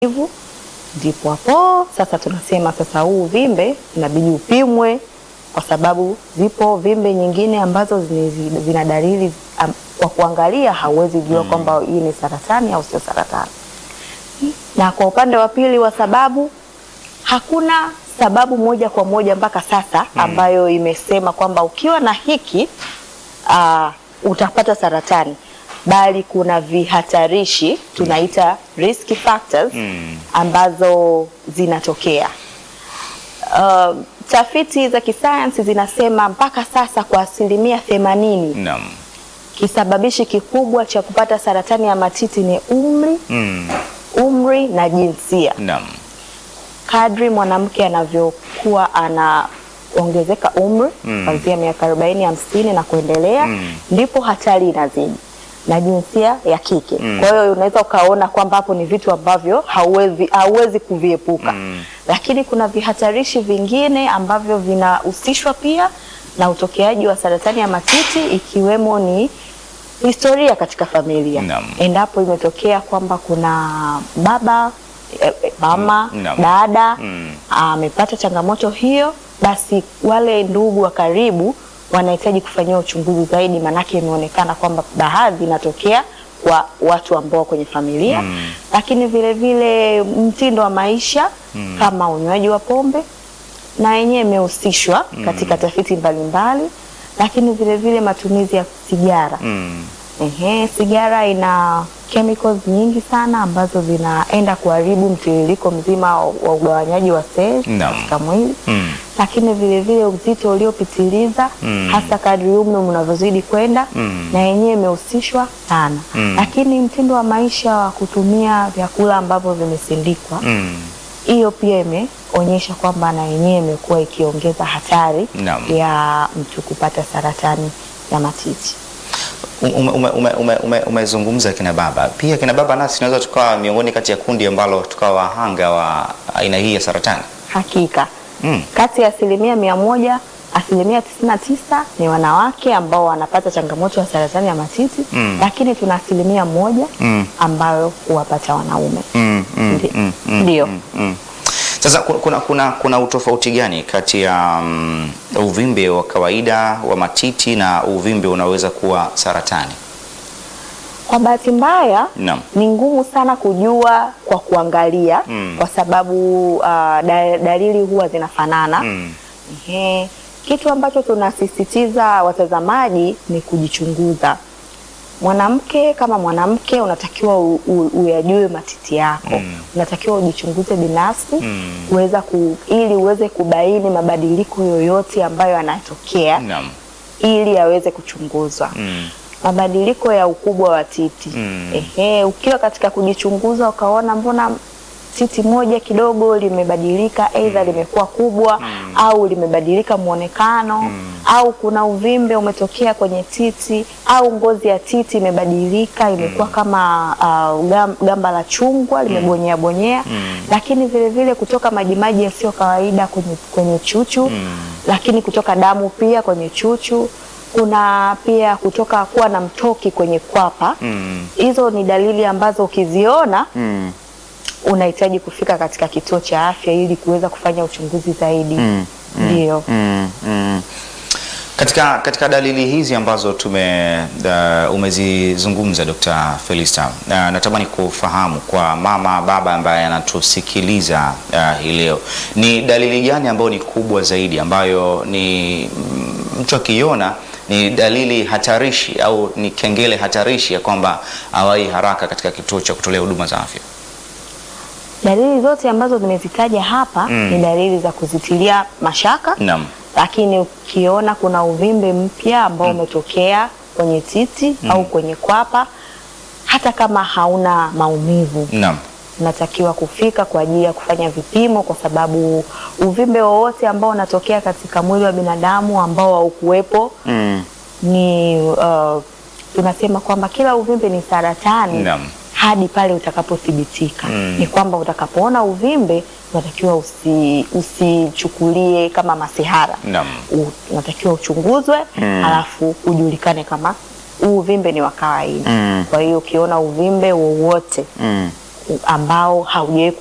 hivyo ndipo hapo sasa tunasema sasa huu uvimbe inabidi upimwe, kwa sababu zipo vimbe nyingine ambazo zini- zina dalili am, kwa kuangalia hauwezi jua kwamba hii ni saratani au sio saratani. Na kwa upande wa pili wa sababu, hakuna sababu moja kwa moja mpaka sasa ambayo imesema kwamba ukiwa na hiki uh, utapata saratani, bali kuna vihatarishi tunaita risk factors Mm. ambazo zinatokea. Uh, tafiti za kisayansi zinasema mpaka sasa kwa asilimia themanini Naam. kisababishi kikubwa cha kupata saratani ya matiti ni umri, Mm. umri na jinsia. Naam. Kadri mwanamke anavyokuwa anaongezeka umri Mm. kuanzia miaka 40 hamsini na kuendelea Mm. ndipo hatari inazidi na jinsia ya kike. Mm. Kwa hiyo unaweza ukaona kwamba hapo ni vitu ambavyo hauwezi hauwezi kuviepuka Mm. lakini kuna vihatarishi vingine ambavyo vinahusishwa pia na utokeaji wa saratani ya matiti ikiwemo ni historia katika familia. Naam. Endapo imetokea kwamba kuna baba eh, eh, mama Naam. dada Mm. amepata changamoto hiyo, basi wale ndugu wa karibu wanahitaji kufanyiwa uchunguzi zaidi, maanake imeonekana kwamba baadhi inatokea kwa watu ambao kwenye familia Mm. lakini vile vile mtindo wa maisha kama unywaji wa pombe na yenyewe imehusishwa katika tafiti mbalimbali, lakini vile vile matumizi ya sigara. Mm. Ehe, sigara ina chemicals nyingi sana ambazo zinaenda kuharibu mtiririko mzima wa wa ugawanyaji wa seli Naam. katika mwili Mm. lakini vile vile uzito uliopitiliza Mm. hasa kadri umri unavyozidi kwenda Mm. na yenyewe imehusishwa sana Mm. lakini mtindo wa maisha wa kutumia vyakula ambavyo vimesindikwa Mm. hiyo pia imeonyesha kwamba na yenyewe imekuwa ikiongeza hatari Naam. ya mtu kupata saratani ya matiti. Ume- ume- ume- ume- ume- Umezungumza kina baba, pia kina baba nasi tunaweza tukawa miongoni kati ya kundi ambalo tukawa wahanga wa aina hii ya saratani. Hakika Mm. kati ya asilimia mia moja asilimia tisini na tisa ni wanawake ambao wanapata changamoto ya saratani ya matiti Mm. lakini tuna asilimia moja Mm. ambayo huwapata wanaume. Mm, mm, Ndi- mm, mm, Ndio. mm, mm. Sasa ku- kuna, kuna, kuna utofauti gani kati ya mm, uvimbe wa kawaida wa matiti na uvimbe unaweza kuwa saratani? Kwa bahati mbaya Naam. ni ngumu sana kujua kwa kuangalia Mm. kwa sababu uh, da, dalili huwa zinafanana. Mm. Ehe. Kitu ambacho tunasisitiza watazamaji ni kujichunguza. Mwanamke kama mwanamke unatakiwa u- u- uyajue matiti yako Mm. unatakiwa ujichunguze binafsi Mm. kuweza ku, ili uweze kubaini mabadiliko yoyote ambayo yanatokea Naam. ili yaweze kuchunguzwa Mm. mabadiliko ya ukubwa wa titi. Mm. Ehe, ukiwa katika kujichunguza ukaona mbona titi moja kidogo limebadilika, aidha limekuwa kubwa au limebadilika mwonekano au kuna uvimbe umetokea kwenye titi au ngozi ya titi imebadilika imekuwa kama uh, gam- gamba la chungwa limebonyea bonyea, lakini vile vile kutoka majimaji yasiyo kawaida kwenye, kwenye chuchu lakini kutoka damu pia kwenye chuchu kuna pia kutoka kuwa na mtoki kwenye kwapa. Mm. Hizo ni dalili ambazo ukiziona Mm. unahitaji kufika katika kituo cha afya ili kuweza kufanya uchunguzi zaidi. Mm. Ndio. Mm. Mm. Katika, katika dalili hizi ambazo tume uh, umezizungumza Dr. Felista uh, natamani kufahamu kwa mama baba ambaye anatusikiliza uh, hii leo ni dalili gani ambayo ni kubwa zaidi ambayo ni mm, mtu akiona ni dalili hatarishi au ni kengele hatarishi ya kwamba awai haraka katika kituo cha kutolea huduma za afya? Dalili zote ambazo nimezitaja hapa Mm. ni dalili za kuzitilia mashaka, Naam. lakini ukiona kuna uvimbe mpya ambao umetokea kwenye titi au kwenye kwapa, hata kama hauna maumivu Naam. unatakiwa kufika kwa ajili ya kufanya vipimo, kwa sababu uvimbe wowote ambao unatokea katika mwili wa binadamu ambao haukuwepo Mm. ni uh, tunasema kwamba kila uvimbe ni saratani Naam. hadi pale utakapothibitika. Mm. Ni kwamba utakapoona uvimbe unatakiwa usi, usichukulie kama masihara. Naam. U- Unatakiwa uchunguzwe Mm. alafu ujulikane kama huu uvimbe ni wa kawaida. Mm. Kwa hiyo ukiona uvimbe wowote Mm. ambao haujawahi